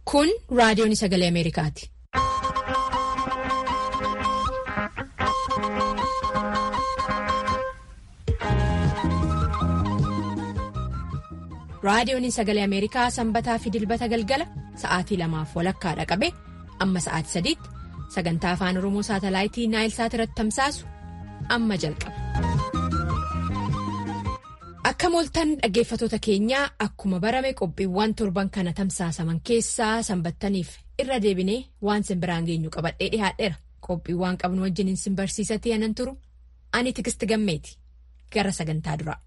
Kun raadiyoon sagalee Ameerikaati. Raadiyoon sagalee Ameerikaa sanbataa fi dilbata galgala sa'aatii lamaaf walakkaadha qabe amma sa'aatii sadiitti sagantaa afaan Oromoo saatalaayitii Naayilsaat irratti tamsaasu amma jalqaba. Akka mooltan dhaggeeffatoota keenyaa akkuma barame qophiiwwan torban kana tamsaasaman keessaa sanbattaniif irra deebinee waan simbiraan geenyu qabadhee dhihaadheera. Qophiiwwan qabnu wajjin sin barsiisatee anan turu ani tigisti gammeeti gara sagantaa duraa.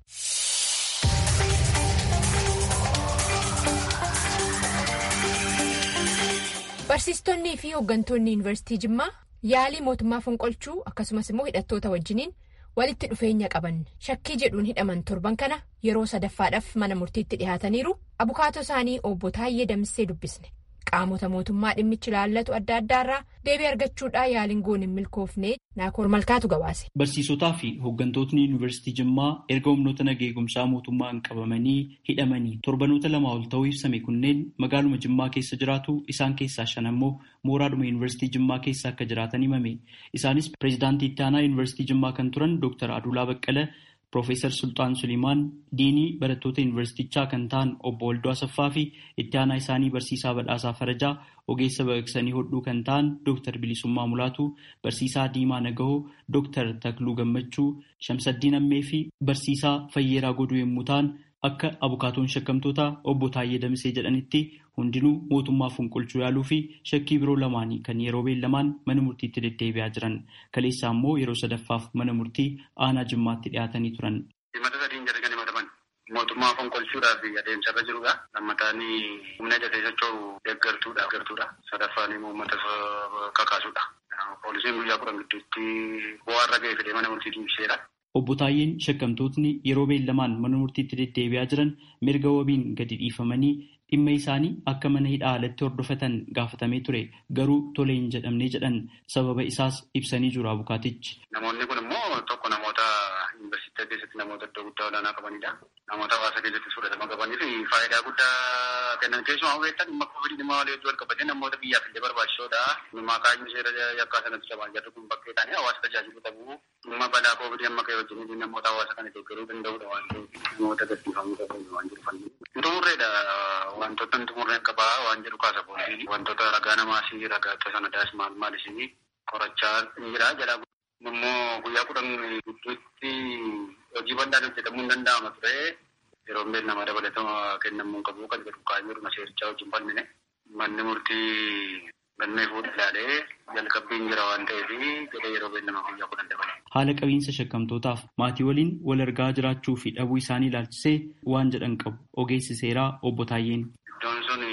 Barsiistonnii fi hooggantoonni yuunivarsiitii Jimmaa yaalii mootummaa fonqolchuu akkasumas immoo hidhattoota wajjiniin walitti dhufeenya qaban shakkii jedhuun hidhaman torban kana yeroo sadaffaadhaaf mana murtiitti dhihaataniiru abukaatoo isaanii obbo Taayyee Damissee dubbisne qaamota mootummaa dhimmichi ilaallatu adda addaarraa deebii argachuudhaa yaaliin goon hin milkoofne naakoor malkaatu gabaase. Barsiisotaa fi hooggantootni yuunivarsiitii Jimmaa erga humnoota nageegumsaa mootummaan qabamanii hidhamanii torbanoota lamaa ol ta'uu ibsame kunneen magaaluma Jimmaa keessa jiraatu isaan keessaa shan ammoo mooraadhuma yuunivarsiitii Jimmaa keessa akka jiraatan himame. Isaanis pireezidaantii itti aanaa yuunivarsiitii Jimmaa kan turan Dr. Adulaa Baqqala, Piroofeesar Sultaan Sulimaan, Diinii barattoota yuunivarsiitichaa kan ta'an obbo Waldoo Asaffaa fi itti aanaa isaanii barsiisaa badhaasaa Farajaa, ogeessa baqaqsanii hodhuu kan ta'an Dr. Bilisummaa Mulaatu, barsiisaa Diimaa Nagahoo, Dr. Takluu Gammachuu, Shamsaddiin Ammee fi barsiisaa Fayyeeraa Goduu yommuu ta'an akka abukaatoon shakkamtoota obbo Taayyee Damisee jedhanitti hundinuu mootummaa fonqolchuu yaaluu fi shakkii biroo lamaanii kan yeroo beellamaan mana murtiitti deddeebi'aa jiran kaleessaa immoo yeroo sadaffaaf mana murtii aanaa jimmaatti dhiyaatanii turan. Himata sadiin jedhanii himataman mootummaa fonqolchuudhaaf adeemsarra jirudha. Lammataan humna ijatee socho'u deeggartuudha. Deeggartuudha. Sadaffaan immoo uummata kakaasuudha. Poolisiin guyyaa kudhan gidduutti bu'aarra ga'ee fidee mana murtii deebiseera. Obbo Taayyeen shakkamtootni yeroo beellamaan mana murtiitti deddeebi'aa jiran mirga wabiin gadi dhiifamanii dhimma isaanii akka mana hidhaa alatti hordofatan gaafatamee ture garuu tole hin jedhamne jedhan sababa isaas ibsanii jiru abukaatichi. Namoonni kun immoo tokko namoota yuunivarsiitii keessatti namoota iddoo guddaa olaanaa qabanidha. Namoota hawaasa keessatti fudhatama qabanii fi faayidaa guddaa kennan keessumaa beektan dhimma koovidii dhimma walii hedduu wal qabatee namoota biyyaaf illee barbaachisoodha. Dhimma kaayyuu seera yakkaa sanatti cabaan jarri kun bakkee ta'anii hawaasa tajaajiluu qabu. Dhimma balaa koovidii amma ka'e wajjin namoota hawaasa kana deeggaruu danda'udha waan ta'eef namoota gadhiifamuu qabu waan jiru fanni. Xumurreedha wantoota xumurreen qabaa waan jedhu kaasa poolisiin wantoota ragaa namaasii ragaa sanadaas maal maal isinii qorachaa jira jedha. Immoo guyyaa kudhan gidduutti hojii bal'aan hojjetamuu hin danda'ama ture. Yeroo beellama dabalatama kennamuu qabu kan jedhu kaan jiru maseerichaa wajjin falmine. Manni murtii galmee fuudhee ilaalee jalqabbiin jira waan ta'eef jedhee yeroo beellama guyyaa kudhan dabale. Haala qabiinsa shakkamtootaaf maatii waliin wal argaa jiraachuu fi dhabuu isaanii ilaalchisee waan jedhan qabu ogeessi seeraa obbo Taayyeen. Iddoon sun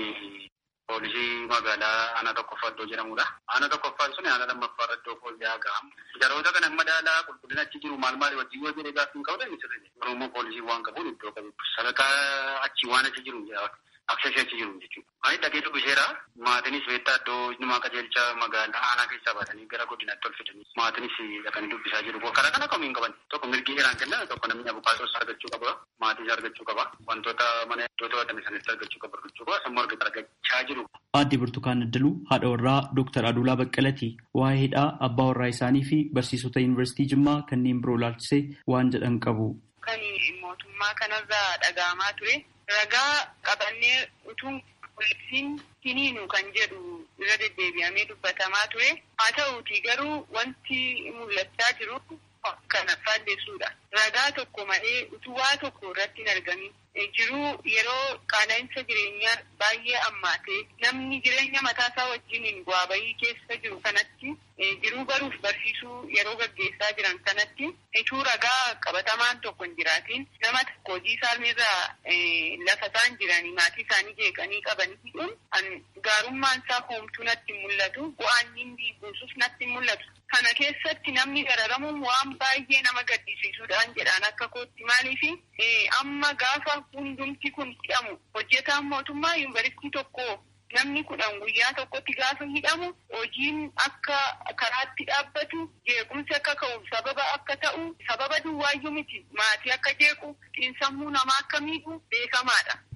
poolisii magaalaa aanaa tokkoffaa iddoo jedhamudha. Aanaa tokkoffaan sun aanaa lammaffaa iddoo poolisii hagaam. Jaroota kana madaalaa qulqullina achi jiru maal maal wajjin yoo jedhee gaaffii hin qabdan ni sirrii. Garuu immoo poolisii waan qabuun iddoo qabu. Sadarkaa achi waan achi jiru aksesii achi jiru jechuudha. Ani dhagee dubbiseera. Maatiinis beektaa iddoo nama qajeelcha magaalaa aanaa keessaa baasanii gara godinaatti ol fidanii maatiinis dhaqanii dubbisaa jiru. Karaa kana kamuu hin qaban. Tokko mirgi heeraan kenna tokko namni abukaatoos argachuu qaba. Maatiis argachuu qaba. Wantoota mana iddoo to'atame sanitti argachuu qaba argachuu qaba. Sammuu argachaa jiru. Aadde Burtukaan Addaluu haadha warraa Dooktar Adulaa Baqqalati waa'ee hidhaa abbaa warraa isaanii fi barsiisota yuunivarsiitii Jimmaa kanneen biroo ilaalchisee waan jedhan qabu. Kan mootummaa kanarraa dhaga'amaa ture. Ragaa qabannee utuun poolisiin hiniinu kan jedhu irra deddeebi'amee dubbatamaa ture. Haa ta'uuti garuu wanti mul'achaa jiru kana faalleessuudha. Ragaa tokko malee utuu waa tokko irratti hin argamin. Jiruu yeroo qaala'insa jireenyaa baay'ee ammaatee namni jireenya mataasaa wajjin bu'aa bahii keessa jiru kanatti jiruu baruuf barsiisuu yeroo gaggeessaa jiran kanatti ituu ragaa qabatamaan tokko hin jiraatiin nama tokko hojii isaaniirraa lafa isaan jiranii maatii isaanii jeeqanii qabanii hidhuun gaarummaan isaa hoomtuu natti hin mul'atu bu'aan inni buusuuf natti hin mul'atu. Kana keessatti namni gararamuun waan baay'ee nama gaddisiisuudhaan jedhaan akka kootti maaliifi amma gaafa hundumti kun hidhamu hojjetaan mootummaa yuunivarsiitii tokko namni kudhan guyyaa tokkotti gaafa hidhamu hojiin akka karaatti dhaabbatu jeequmsi akka ka'u sababa akka ta'u sababa duwwaayyuu miti maatii akka jeequ xiinsammuu namaa akka miidhu beekamaadha.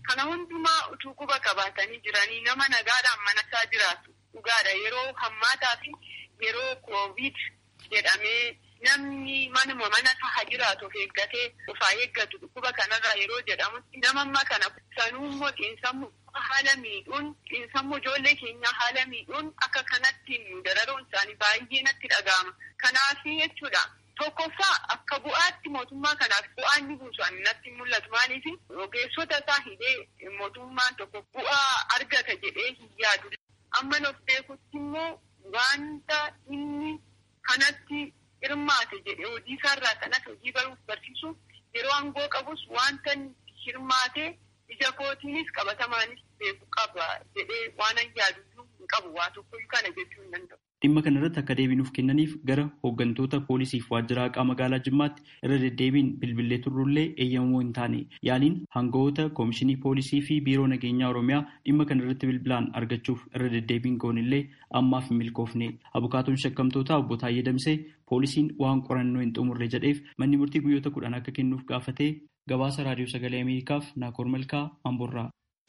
Kana hundumaa utuu quba qabaatanii jiranii nama nagaadhaan manasaa jiraatu dhugaadha yeroo hammaataa fi yeroo koovid jedhamee namni manuma mana taha jiraatu of eeggatee ofaa eeggatu dhukkuba kanarraa yeroo jedhamutti nama amma kana sanuu immoo xiinsammuu haala miidhuun xiinsammuu ijoollee keenyaa haala miidhuun akka kanatti dararuun isaanii baay'ee natti dhaga'ama. Kanaaf jechuudha. Tokkoffaa akka bu'aatti mootummaa kanaaf bu'aa inni buusu ani natti mul'atu maaliif ogeessota isaa hidhee mootummaan tokko bu'aa argata jedhee hin yaadu. Amma of beekutti immoo wanta inni kanatti hirmaate jedhee hojii isaarraa kanas hojii baruuf barsiisu yeroo aangoo qabus wanta hirmaate ija kootiinis qabatamaanis beeku qaba jedhee waan an yaadu hin qabu waa tokkoyyuu kana jechuu hin danda'u. Dhimma kana irratti akka deebinuuf kennaniif gara hooggantoota poolisiif waajjira haqaa magaalaa Jimmaatti irra deddeebiin bilbilee turrullee eeyyamamoo hin taane yaaliin hangawoota koomishinii poolisii fi biiroo nageenyaa Oromiyaa dhimma kana irratti bilbilaan argachuuf irra deddeebiin goonillee ammaaf hin milkoofne. Abukaatoon shakkamtoota obbo Taayyee Damsee poolisiin waan qorannoo hin xumurre jedheef manni murtii guyyoota kudhan akka kennuuf gaafatee gabaasa raadiyoo sagalee Ameerikaaf Naakoor Malkaa Amborraa.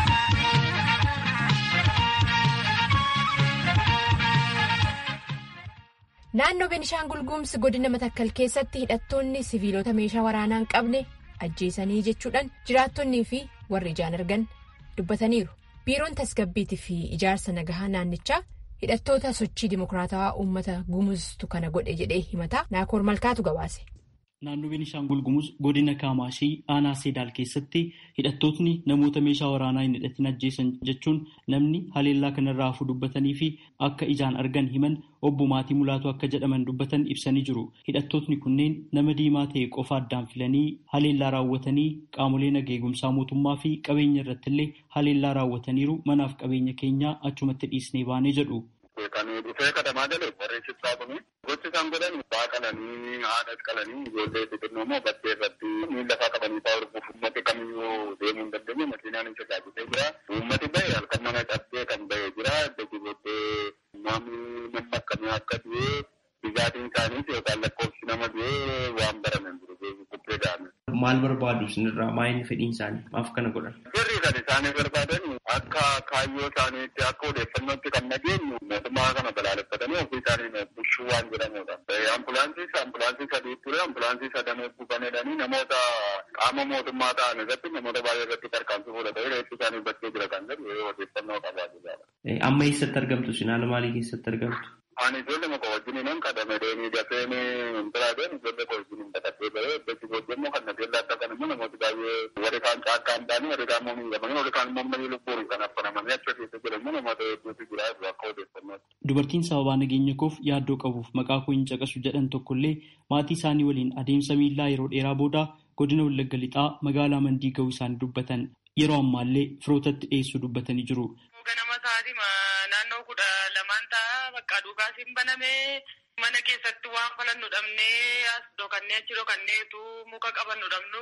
Naannoo Benishaangul Gumuz godina Matakkal keessatti hidhattoonni siviilota meeshaa waraanaa hin qabne ajjeesanii jechuudhaan jiraattonnii fi warri ijaan argan dubbataniiru. Biiroon tasgabbiitii fi ijaarsa nagahaa naannichaa hidhattoota sochii dimokiraatawaa uummata gumuztu kana godhe jedhee himata naakoor malkaatu gabaase. Naannoo Beenishaangul Gumuz godina Kaamaashii aanaa Seedaal keessatti hidhattootni namoota meeshaa waraanaa hin hidhatin ajjeesan jechuun namni haleellaa kanarraa hafuu dubbatanii fi akka ijaan argan himan obbo Maatii Mulaatu akka jedhaman dubbatan ibsanii jiru. Hidhattootni kunneen nama diimaa ta'e qofa addaan filanii haleellaa raawwatanii qaamolee nageegumsaa mootummaa fi qabeenya irrattillee haleellaa raawwataniiru manaaf qabeenya keenyaa achumatti dhiisnee baanee jedhu. Kan dhufee katamaa galee barreessittaa kuni gochi isaan godhan baa qalanii haadha qalanii ijoollee xixiqqoo immoo bakkee irratti miila lafaa qabanii fa'aa hordofuuf uummati kamiyyuu deemuu hin dandeenye makiinaan hin tajaajiltee jira. Uummati bahe halkan mana cabsee kan bahe jira. Dajji booddee namni nama akkamii akka du'e dhugaatiin isaaniis yookaan lakkoofsi nama du'e waan barame jiru kubbee ga'ame. Maal barbaadu isinirraa maayini fedhiin isaanii maaf kana godhan? Sirrii kan isaanii barbaadan akka kaayyoo isaaniitti akka odeeffannootti kan nageenyu mootummaa kana balaaleffatanii ofii isaanii bushuu waan jedhamudha. Ambulaansii ambulaansii sadii ture ambulaansii sadan gubanedhanii namoota qaama mootummaa ta'an irratti namoota baay'ee irratti tarkaanfii fudhatanii reessi isaanii bakkee jira kan jedhu odeeffannoo qabaa jira. Amma eessatti argamtu isin haala maalii keessatti argamtu? Ani ijoollee maka wajjin nan qadame deemee dafee biraa deemu ijoollee koo wajjin baqatee bahee bakki booddee immoo kan nageenya adda kan immoo namooti baay'ee warri kaan caakkaa hin taane warri kaan immoo miidhamanii warri kaan immoo marii lubbuun kan affanamanii achi keessa jiran immoo namoota hedduutu jira akka odeeffannootti. Dubartiin sababaa nageenya koof yaaddoo qabuuf maqaa koo hin caqasu jedhan tokkollee maatii isaanii waliin adeemsa miillaa yeroo dheeraa booda godina Wallagga Lixaa magaalaa Mandii ga'uu isaanii dubbatan yeroo ammaallee firootatti dhiyeessuu dubbatanii jiru. Ganama sa'aatii naannoo kudha lamaan ta'a bakka dhugaas hin baname mana keessatti waan falannu dhabnee as dhokannee achi dhokanneetu muka qabannu dhabnu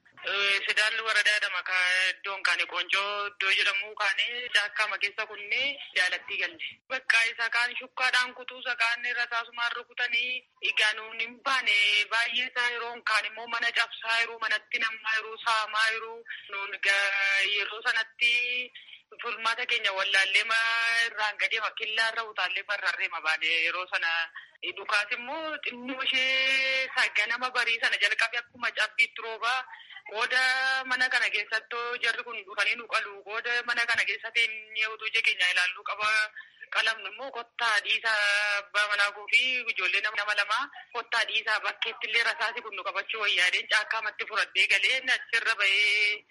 sidaan waradaa jedhama ka iddoon kaane qoncoo iddoo jedhamu kaane daakkaama keessa kunnee jaalattii galle. Bakka isa kaan shukkaadhaan kutuu isa kaan rasaasumaan rukutanii egaa nuun hin baane baay'ee isaa yeroo kaan immoo mana cabsaa yeroo manatti namaa yeroo saamaa yeroo nuun yeroo sanatti Furmaata keenya wallaallee irraan gadee makkillaa irra utaallee barraarree mabaane yeroo sana dhukaas immoo xinnoo ishee ganama barii sana jalqabe akkuma cabbiitti roobaa qooda mana kana keessatti jarri kun dhufanii nu qalu qooda mana kana keessatti utuu ija keenya ilaalluu qaba. qalamnu immoo kottaa dhiisaa abbaa manaa fi ijoollee nama lamaa kottaa dhiisaa bakkeetti illee rasaasi kun nu qabachuu wayyaadeen caakkaamatti fudhadhee galee achirra bahee.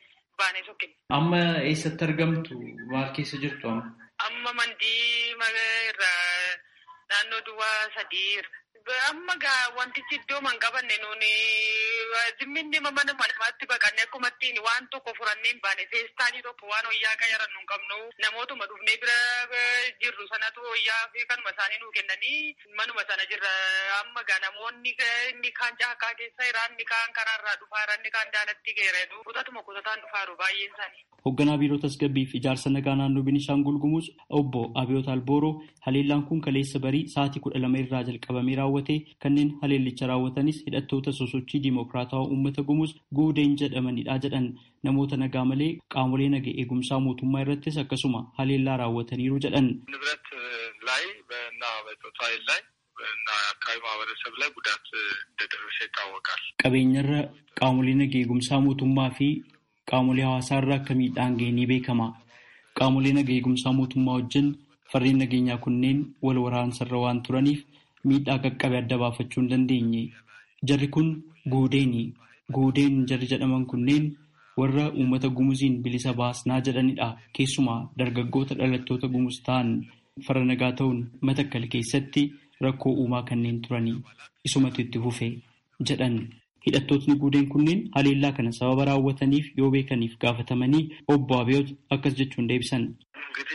Amma eessatti argamtu? Maal keessa jirtu amma? Amma mandii irraa naannoo duwwaa sadii irra. Amma gaa wantichi iddoo man qabanne nuuni zimminni mana namaatti baqannee akkuma ittiin waan tokko furannee hin baane feestaalii tokko waan wayyaa qayaran nu hin qabnu namootuma dhufnee bira jirru sanatu wayyaa fi kanuma isaanii nuu kennanii manuma sana jirra amma gaa namoonni inni kaan caakkaa keessa jira inni kaan karaarraa dhufaa inni kaan daalatti geereedu kutatuma kutataan dhufaaru baay'een isaanii. Hoogganaa biiroo tasgabbii fi ijaarsa nagaa naannoo Beenishaangul Gumuz obbo Abiyoot Albooroo haleellaan kun kaleessa barii sa'aatii kudha lama irraa jalqabameera raawwate kanneen haleellicha raawwatanis hidhattoota sosochii diimokiraatawaa uummata gumuus guudeen jedhamanidha jedhan namoota nagaa malee qaamolee naga eegumsaa mootummaa irrattis akkasuma haleellaa raawwataniiru jedhan. ንብረት ላይ እና በጾታ ኃይል ላይ እና አካባቢ ማህበረሰብ ላይ ጉዳት እንደደረሰ ይታወቃል። Qabeenyarra qaamolee naga eegumsaa mootummaa fi qaamolee hawaasaarra akka miidhaan ga'e ni beekama. Qaamolee naga eegumsaa mootummaa wajjin farreen nageenyaa kunneen wal waraansarra waan turaniif miidhaa qaqqabe adda baafachuu hin dandeenye. Jarri kun guudeeni. Guudeen jarri jedhaman kunneen warra uummata gumuziin bilisa baasnaa jedhanidha. Keessumaa dargaggoota dhalattoota gumuz ta'an farra nagaa ta'uun matakkal keessatti rakkoo uumaa kanneen turanii isumatu itti fufe jedhan. Hidhattootni guudeen kunneen haleellaa kana sababa raawwataniif yoo beekaniif gaafatamanii obbo Abiyoot akkas jechuun deebisan. እንግዲህ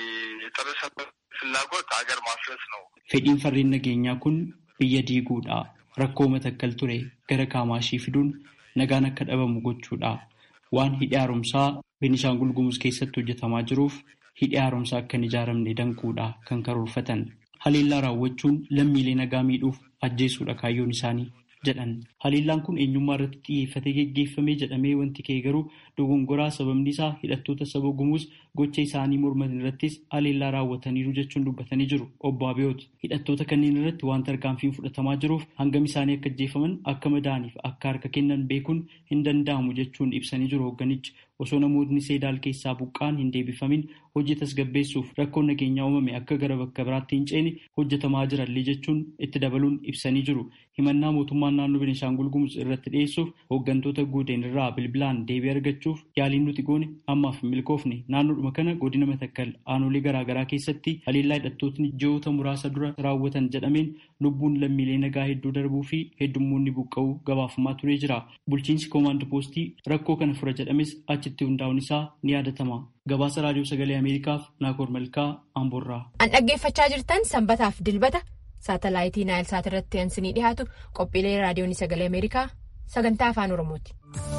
የጸረ ሰላም ፍላጎት ሀገር ማፍረስ ነው። Fedhiin farreen nageenyaa kun biyya diiguudha. Rakkoo matakkal ture gara kaamaashii fiduun nagaan akka dhabamu gochuudha. Waan hidhi haaromsaa Beenishaangul Gumuz keessatti hojjetamaa jiruuf hidhi haaromsaa akka hin ijaaramne danquudha kan karoorfatan. Haleellaa raawwachuun lammiilee nagaa miidhuuf ajjeesuudha kaayyoon isaanii jedhan. Haleellaan kun eenyummaa irratti xiyyeeffatee geggeeffamee jedhamee wanti ka'e garuu dogongoraa sababni isaa hidhattoota saba gumuus gocha isaanii morman irrattis haleellaa raawwataniiru jechuun dubbatanii jiru. Obbo Abiyoot hidhattoota kanneen irratti waan tarkaanfiin fudhatamaa jiruuf hangam isaanii akka ajjeefaman akka madaaniif akka harka kennan beekuun hin danda'amu jechuun ibsanii jiru hoogganichi. Osoo namootni seedaal keessaa buqqaan hin deebifamin hojii tasgabbeessuuf rakkoon nageenyaa uumame akka gara bakka biraatti hin ceene hojjetamaa jirallee jechuun itti dabaluun ibsanii jiru. Himannaa mootummaan naannoo Beenishaangul Gumuz irratti dhiyeessuuf hooggantoota guudeen irraa bilbilaan deebii argachuuf yaaliin nuti goone ammaaf hin milkoofne naannoodhuma kana godina matakkal aanolee garaagaraa keessatti haleellaa hidhattootni ji'oota muraasa dura raawwatan jedhameen lubbuun lammiilee nagaa hedduu darbuu fi heddummoonni buqqa'uu gabaafamaa turee jira. Bulchiinsi koomaand poostii rakkoo kana fura jedhames achitti hundaa'uun isaa ni yaadatama. Gabaasa raadiyoo sagalee Ameerikaaf Naakoor Malkaa Amboorraa. An dhaggeeffachaa jirtan sanbataaf dilbata saatalaayitii naayilsaat irratti ansinii dhiyaatu qophiilee raadiyoon sagalee Ameerikaa sagantaa afaan Oromooti.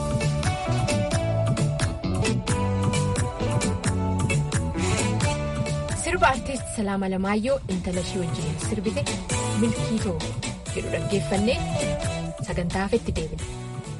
Sirba artiist Salaama Lamaayyoo intala ishee wajjin sirbite milkii too jedhu dhaggeeffannee sagantaa hafetti deebina.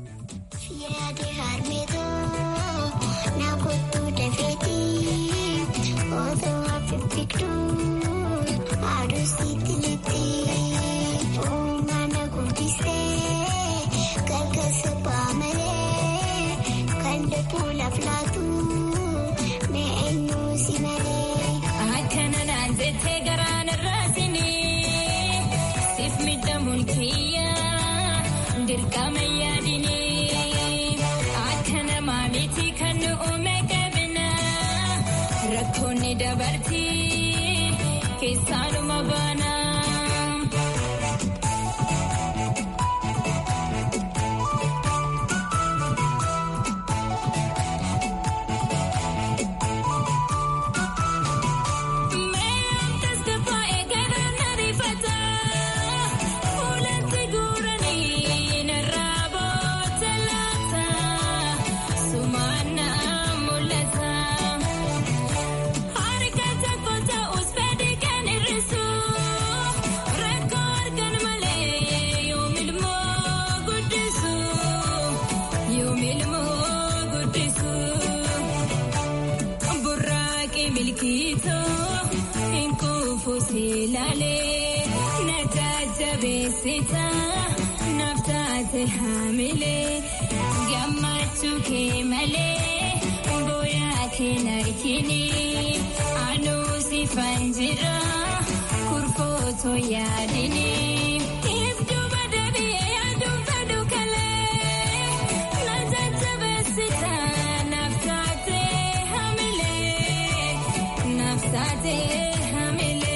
Keessanuma baanaa. Hamilee gammachuu kee malee booyaa kee narkini anuu si fanjira kurfootoo yaadini. Iftuuma deebi'ee yaaduun fedhu kalee na jajjabeessita naaf taatee hamilee naaf taatee hamilee.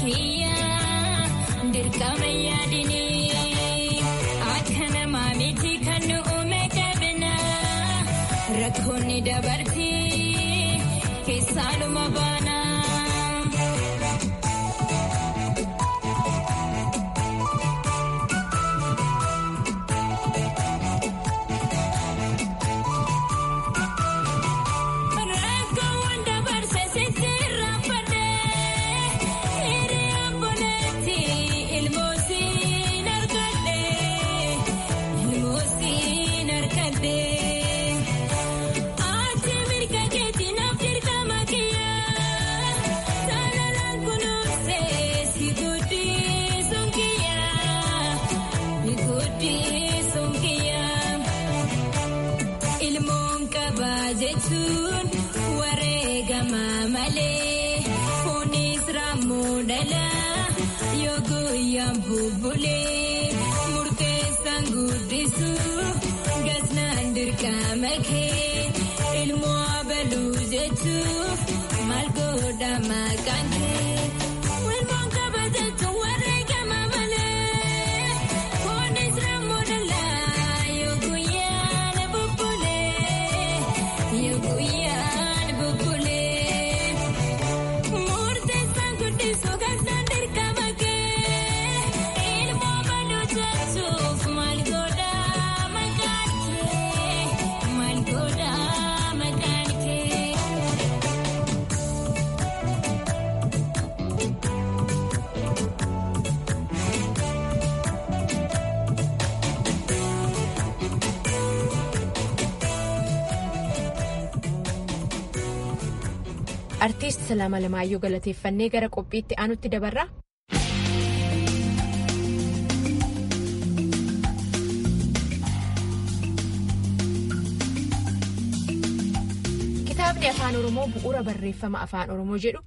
kiyyaa dirqama yaadinii akka namaa miti kan nu uume qabna rakkoonni dabartii keessaaluma baana. Rakkoowwan dabarse sisirraa fadhee hiriyaa boleetti ilmoosiin argadhee ilmoosiin argadhee ati mirga keetii naaf dirqama kiyyaa saalaan kunuunsee si guddisuun kiyyaa si guddisuun kiyyaa. Ilmoon qabaa jechuun wareegama malee kunis raammoo dhalaa yoo guyyaan bubbulee murteessaan guddisuu gasnaan dirqama kee ilmoo abaluu jechuuf maal godha maqaan kee. Ilmoon qabaa jechuun wareegama malee kunis raammoo dhalaa yoo guyyaan bubbulee yoo guyyaan bubbulee murteessaan guddisuu gasnaan dirqama kee ilmoo abaluu jechuuf maal godha maqaan kee maal godha maqaan kee. Artiist Salaama Lamaayyoo galateeffannee gara qophiitti aanutti dabarra. Kitaabni Afaan Oromoo bu'uura barreeffama Afaan Oromoo jedhu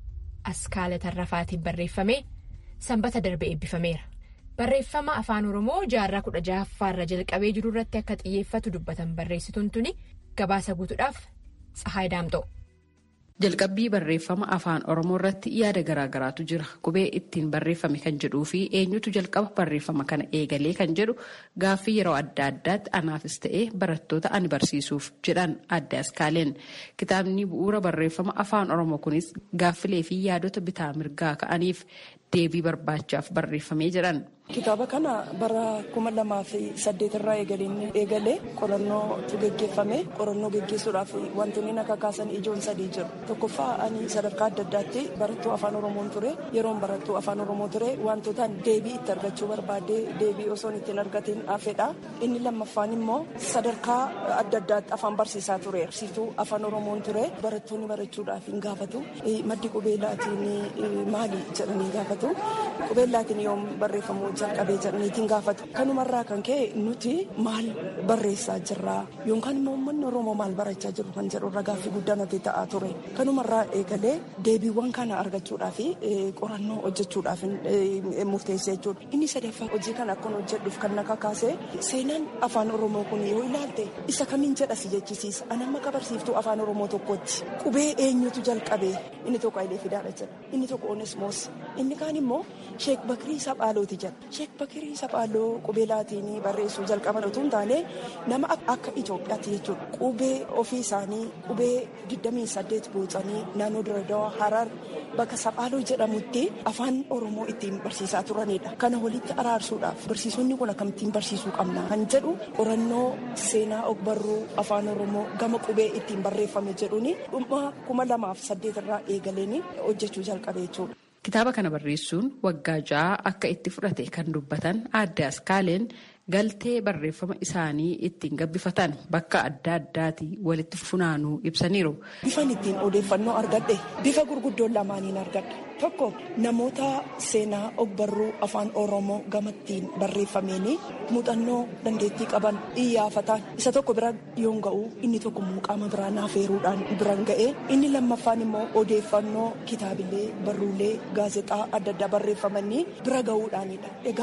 Askaala Tarrafaatiin barreeffamee sanbata darbe eebbifameera. Barreeffama Afaan Oromoo jaarraa kudha jahaffaarra jalqabee jiru irratti akka xiyyeeffatu dubbatan barreessituun tuni gabaasa guutuudhaaf Tsahaay Daamxoo. Jalqabbii barreeffama afaan oromoo irratti yaada garaagaraatu jira. Qubee ittiin barreeffame kan jedhuu fi eenyutu jalqaba barreeffama kana eegalee kan jedhu gaaffii yeroo adda addaatti anaafis ta'ee barattoota ani barsiisuuf jedhan adda askaaleen. Kitaabni bu'uura barreeffama afaan oromoo kunis gaaffilee fi yaadota bitaa mirgaa ka'aniif deebii barbaachaaf barreeffamee jedhan. Kitaaba kana bara kuma lamaa fi saddeet irraa eegalee qorannootu geggeeffame qorannoo geggeessuudhaaf wantoonni akka kaasan ijoon sadii jiru. Tokkoffaa ani sadarkaa adda addaatti barattuu afaan oromoon ture yeroon barattuu afaan oromoo ture wantootaan deebii itti argachuu barbaade deebii osoon ittiin argatiin hafedha. Inni lammaffaan immoo sadarkaa adda addaatti afaan barsiisaa ture. Barsiiftuu afaan oromoon ture barattoonni barachuudhaaf hin gaafatu. Maddi qubeellaatiin maali jedhanii gaafatu. Qubeellaatiin yoom barreeffamu jalqabee jedhaniitiin gaafatu. Kanumarraa kan ka'e nuti maal barreessaa jirra yookaan immoo uummanni Oromoo maal barachaa jiru kan jedhu irra gaaffii guddaa natti ta'aa ture. Kanumarraa eegalee deebiiwwan kana argachuudhaaf qorannoo hojjechuudhaaf murteessee jechuudha. Inni sadaffaa hojii kana akkan hojjedhuuf kan na kakaase seenaan afaan Oromoo kun yoo ilaalte isa kamiin jedhasi jechisiisa. Ani amma barsiiftuu afaan Oromoo tokkotti qubee eenyutu jalqabee inni tokko Hayilee Fidaadha jedha inni tokko Onesmoos inni kaan immoo Sheek Bakirii Saphaalooti jedha. Sheek Bakirii Saphaaloo qubee laatiin barreessuu jalqaban utuu hin taane nama akka Itoophiyaatti jechuudha. Qubee ofii isaanii qubee 28 boocanii naannoo Diradawaa Harar bakka Saphaaloo jedhamutti afaan Oromoo ittiin barsiisaa turanidha. Kana walitti araarsuudhaaf barsiisonni kun akkamittiin barsiisuu qabna kan jedhu qorannoo seenaa ogbarruu afaan Oromoo gama qubee ittiin barreeffame jedhuuni dhuma kuma lamaaf saddeet irraa eegaleen hojjechuu jalqabe jechuudha. Kitaaba kana barreessuun waggaa ja'a akka itti fudhate kan dubbatan adda askaaleen galtee barreeffama isaanii ittiin gabbifatan bakka adda addaati walitti funaanuu ibsaniiru. Bifan ittiin odeeffannoo argadhe bifa gurguddoon lamaaniin argadhe tokko namoota seenaa ogbarruu afaan oromoo gamattiin barreeffameeni muuxannoo dandeettii qaban iyyaafatan isa tokko bira yoon ga'u inni tokko qaama biraa naafeeruudhaan biran ga'e inni lammaffaan immoo odeeffannoo kitaabilee barruulee gaazexaa adda addaa barreeffamanii bira ga'uudhaanidha. Egaa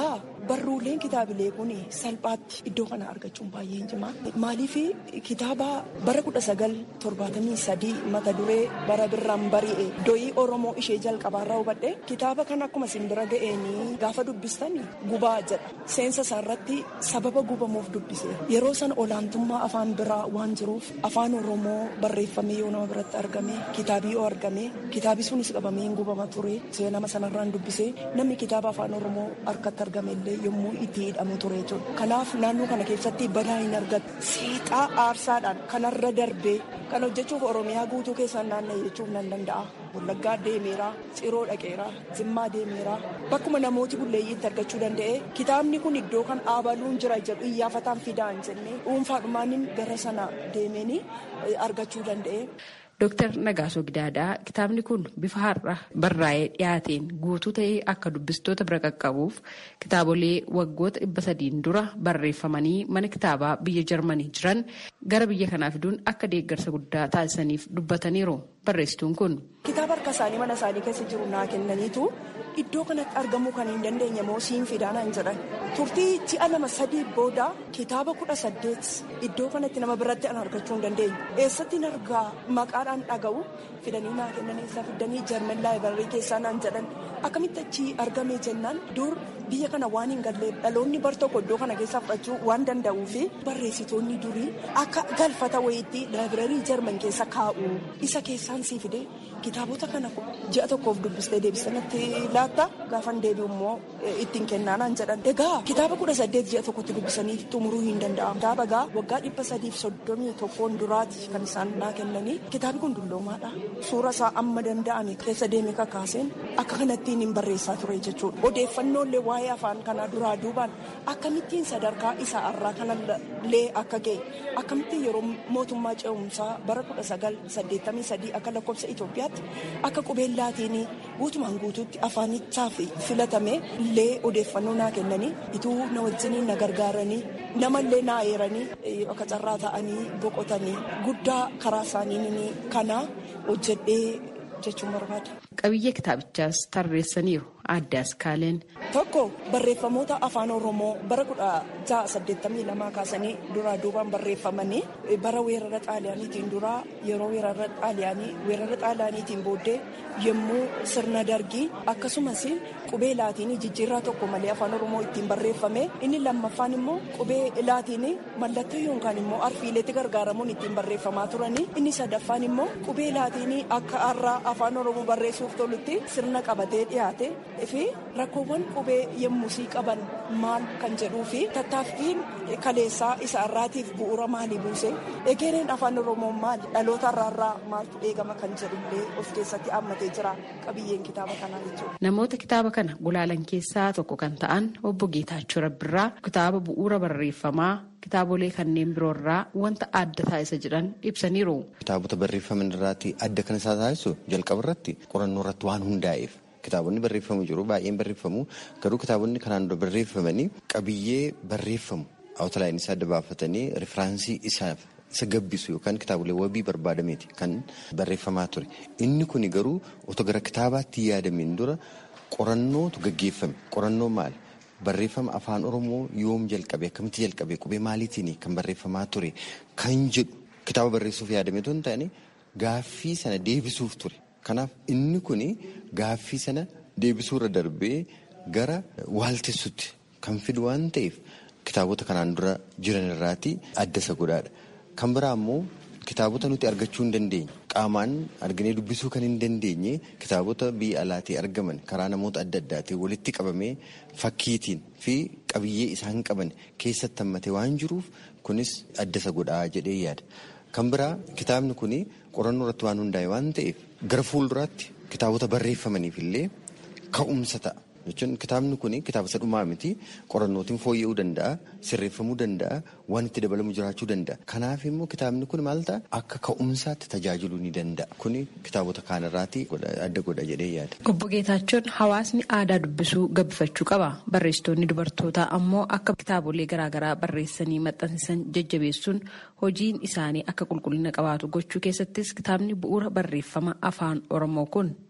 barruuleen kitaabilee kun salphaatti iddoo kana argachuun baay'ee cimaa maaliif kitaaba bara kudha sagal torbaatamii sadii mata duree bara birraan bari'e doyii oromoo ishee jalqabaarraa hubadhe kitaaba kan akkuma simbira ga'eenii gaafa dubbistani gubaa jedha seensa isaarratti sababa gubamuuf dubbise yeroo san olaantummaa afaan biraa waan jiruuf afaan oromoo barreeffamee yoo nama biratti argame kitaabii yoo argame kitaabi sunis qabamee hin gubama ture seenama sanarraan dubbise namni kitaaba afaan oromoo harkatti argame illee yommuu itti hidhamu ture jechuudha kanaaf naannoo kana keessatti badaa hin argatu seexaa aarsaadhaan kanarra darbee kan hojjechuuf oromiyaa guutuu keessaan naanna'e jechuuf nan danda'a wallaggaa deemeera ciroo dhaqeera zimmaa deemeera bakkuma namooti bulleeyyiitti argachuu danda'e kitaabni kun iddoo kan dhaabaluun jira jedhu iyyafataan fidaa hin jenne dhuunfaadhumaanin gara sana deemeenii argachuu danda'e. Dooktar Nagaasoo Gidaadaa kitaabni kun bifa har'a barraa'ee dhiyaateen guutuu ta'ee akka dubbistoota bira qaqqabuuf kitaabolee waggoota dhibba sadiin dura barreeffamanii mana kitaabaa biyya Jarmanii jiran gara biyya kanaa fiduun akka deeggarsa guddaa taasisaniif dubbataniiru barreessituun kun. Kitaaba harka isaanii mana isaanii keessa jiru naa kennaniitu iddoo kanatti argamuu kan hin dandeenye moo siin fidaanaan jedhan turtii ji'a lama sadii booda kitaaba kudha saddeet iddoo kanatti nama biratti an argachuu hin dandeenye eessatti argaa maqaadhaan dhaga'u fidanii naa kennan eessaa fidanii jarman laayibarii keessaa naan jedhan akkamitti achi argame jennaan dur biyya kana waan hin galleef dhaloonni bar tokko iddoo kana keessaa fudhachuu waan danda'uu fi barreessitoonni durii akka galfata wayiitti laayibarii jarman keessa kaa'u isa keessaan sii fide kitaabota kana ji'a tokkoof dubbistee deebisanitti laatta gaafan deebi'u immoo ittiin kennaanaan jedhan egaa kitaaba kudha saddeet ji'a tokkotti dubbisanii xumuruu hin danda'amu kitaaba gaa waggaa dhibba sadiif soddomii tokkoon duraati kan isaan naa kennanii kitaabi kun dulloomaadha suura isaa amma danda'ame keessa deeme kakaaseen akka kanattiin hin barreessaa ture jechuudha odeeffannoolee waa'ee afaan kanaa duraa duubaan akkamittiin sadarkaa isaa irraa kanallee akka ga'e akkamittiin yeroo mootummaa ce'umsaa bara kudha sagal saddeettamii sadii akka lakkoofsa Itoophiyaatti akka qubeen laatiin guutumaan guutuutti afaanichaaf filatame illee odeeffannoo naa kennanii ituu na wajjiniin na gargaaranii namallee naa eeranii akka carraa ta'anii boqotanii guddaa karaa isaanii kana hojjedhee jechuun barbaada. Qabiyyee kitaabichaas tarreessaniiru addaas kaaleen. Tokko barreeffamoota afaan Oromoo bara kudha ja'a saddeettamii lamaa kaasanii duraa duubaan barreeffamanii bara weerara xaaliyaaniitiin duraa yeroo weerara xaaliyaanii weerara xaaliyaaniitiin booddee yommuu sirna dargii akkasumas qubee laatiinii jijjiirraa tokko malee afaan Oromoo ittiin barreeffame inni lammaffaan immoo qubee laatiinii mallattoo yookaan immoo arfiileetti gargaaramuun ittiin barreeffamaa turanii inni sadaffaan immoo qubee laatiinii akka har'aa afaan Oromoo barreessuuf tolutti sirna qabatee dhiyaate fi rakkoowwan qubee yemmusii qaban maal kan jedhuu fi tattaaffiin kaleessaa isa irraatiif bu'uura maalii buuse egereen afaan oromoo maali dhaloota irraarraa maaltu eegama kan jedhullee of keessatti hammatee jira qabiyyeen kitaaba kanaa jechuudha. Namoota kitaaba kana gulaalan keessaa tokko kan ta'an obbo Geetaachoo Rabbirraa kitaaba bu'uura barreeffamaa kitaabolee kanneen biroorraa wanta adda taasisa jedhan ibsaniiru. Kitaabota barreeffaman irraatti adda kan isaa taasisu jalqaba irratti qorannoo irratti waan hundaa'eef kitaabonni barreeffamu jiru baay'een barreeffamu garuu kitaabonni kanaan dura barreeffamanii qabiyyee barreeffamu awutalaayinii isaa adda baafatanii rifiraansii isaaf isa gabbisu yookaan kitaabolee wabii barbaadameeti kan barreeffamaa ture inni kun garuu otoo gara kitaabaatti yaadameen dura qorannootu gaggeeffame qorannoo maali barreeffama afaan oromoo yoom jalqabe akkamitti jalqabe qubee maaliitiin kan barreeffamaa ture kan jedhu kitaaba barreessuuf yaadameetu hin taane gaaffii sana deebisuuf ture. Kanaaf inni kun gaaffii sana deebisuurra darbee gara waaltessutti kan fidu waan ta'eef kitaabota kanaan dura jiran irraati adda isa godhaadha. Kan biraa immoo kitaabota nuti argachuu hin dandeenye qaamaan arginee dubbisuu kan hin dandeenye kitaabota biyya alaatii argaman karaa namoota adda addaatiin walitti qabamee fakkiitiin fi qabiyyee isaan qaban keessatti hammatee waan jiruuf kunis adda isa godhaa jedhee yaada. Kan biraa kitaabni kun qorannoo irratti waan hundaa'e waan ta'eef gara fuulduraatti kitaabota barreeffamaniif illee ka'umsa ta'a. Jechuun kitaabni kun kitaaba isa dhumaa miti qorannootiin fooyya'uu danda'a sirreeffamuu danda'a waan itti dabalamu jiraachuu danda'a. Kanaaf immoo kitaabni kun maal ta'a akka ka'umsaatti tajaajiluu ni danda'a. Kun kitaabota kaanirraati adda godha jedhee yaada. Obbo Geetaachoon hawaasni aadaa dubbisuu gabbifachuu qaba. Barreessitoonni dubartootaa ammoo akka kitaabolee garaagaraa barreessanii maxxansiisan jajjabeessuun hojiin isaanii akka qulqullina qabaatu gochuu keessattis kitaabni bu'uura barreeffama afaan Oromoo kun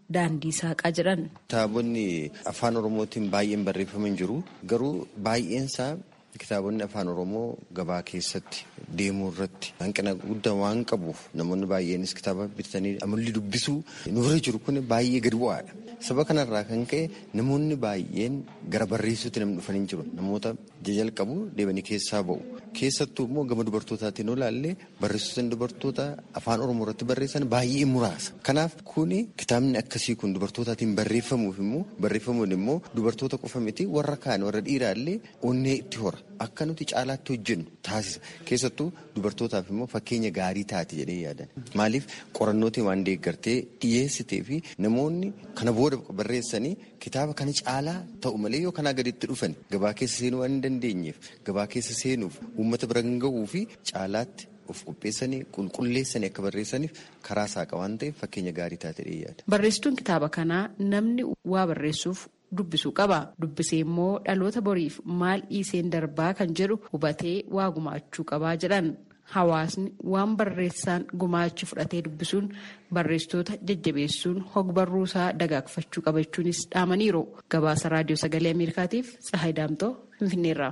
daandii saaqaa jedhan. Kitaabonni afaan oromootiin baay'een barreeffaman jiru garuu baay'eensaa kitaabonni afaan oromoo gabaa keessatti deemuu irratti hanqina guddaa waan qabuuf namoonni baay'eenis kitaaba bitatanii amalli dubbisuu nurra jiru kun baay'ee gadi bu'aadha. Saba kanarraa kan ka'e namoonni baay'een gara barreessuutti namni dhufanii jiru. Namoota jalqabu deebanii keessaa ba'u. Keessattuu immoo gama dubartootaatiin olaallee barreessitoonni dubartoota afaan oromoo irratti barreessan baay'ee muraasa. Kanaaf kuni kitaabni akkasii kun dubartootaatiin barreeffamuuf immoo barreeffamuun immoo dubartoota qofa miti warra kaan warra dhiiraallee onnee itti hora. Akka nuti caalaatti hojjennu taasisa. Keessattuu dubartootaaf immoo fakkeenya gaarii taati jedhee yaadan. Maaliif qorannootiin waan deeggartee dhiyeessitee fi namoonni kana booda barreessanii kitaaba kana caalaa ta'u malee yoo kanaa gaditti dhufan gabaa keessa seenuu waan hin dandeenyeef gabaa keessa seenuuf uummata bira kan gahuu fi caalaatti of qopheessanii qulqulleessanii akka barreessaniif karaa saaqa waan ta'eef fakkeenya gaarii taate jedhee yaada. Barreessituun kitaaba kanaa namni waa barreessuuf dubbisuu qaba. Dubbisee immoo dhaloota boriif maal dhiiseen darbaa kan jedhu hubatee waa gumaachuu qabaa jedhan. Hawaasni waan barreessaan gumaachi fudhatee dubbisuun barreessitoota jajjabeessuun hogbarruusaa dagaagfachuu qaba jechuunis dhaamaniiru. Gabaasa raadiyoo sagalee Ameerikaatiif Tsahaay Daamtoo Finfinneerraa.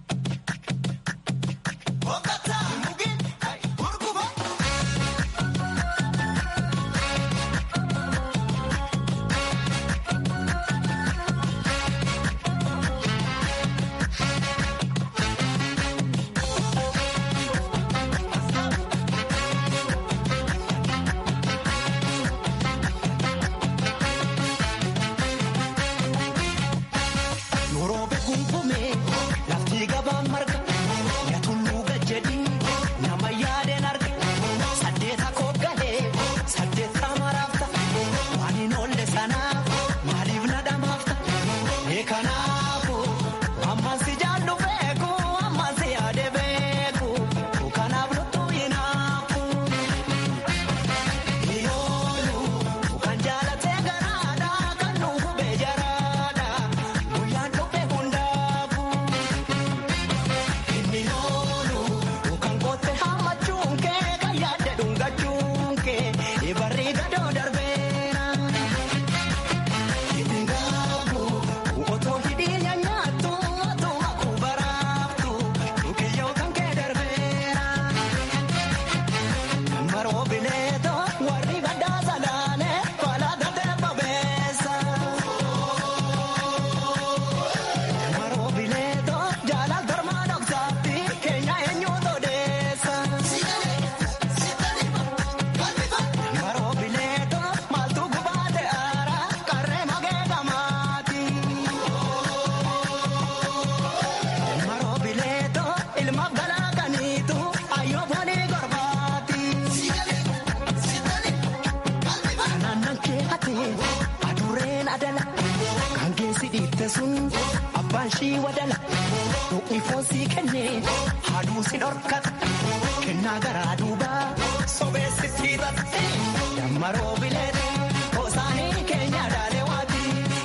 Abbaan shii wadala Dhuqni foonsii kennee haaduu si dhorkata kennaa garaa duubaa sobeessitti hidhate dammaroo bileete gosaanii keenya dhaalee waati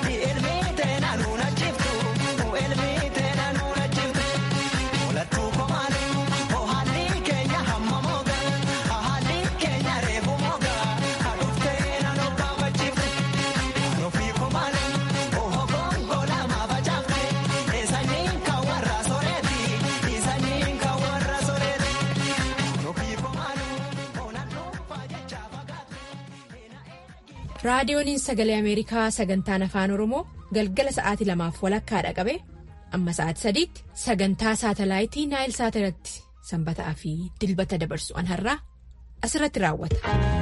ilmi teena nuuna jiftu ilmi teena nuuna jiftu olattuu komaani haalli keenya hamma mooga haalli keenya reefu mooga haadhuftee naannoo kaawwachiifte ofii komaani oho gongola maafacaafte eessaniin kan warra soreeti eessaniin kan warra soreeti ofii komaani onannoo faajachaa fagaate. raadiyooniin sagalee ameerikaa sagantaan afaan oromoo galgala sa'aatii lamaaf walakkaadha qabe amma sa'aatii sadiitti sagantaa saatalaayitii naayil saatirratti sanbataa fi dilbata dabarsu an har'aa asirratti raawwata.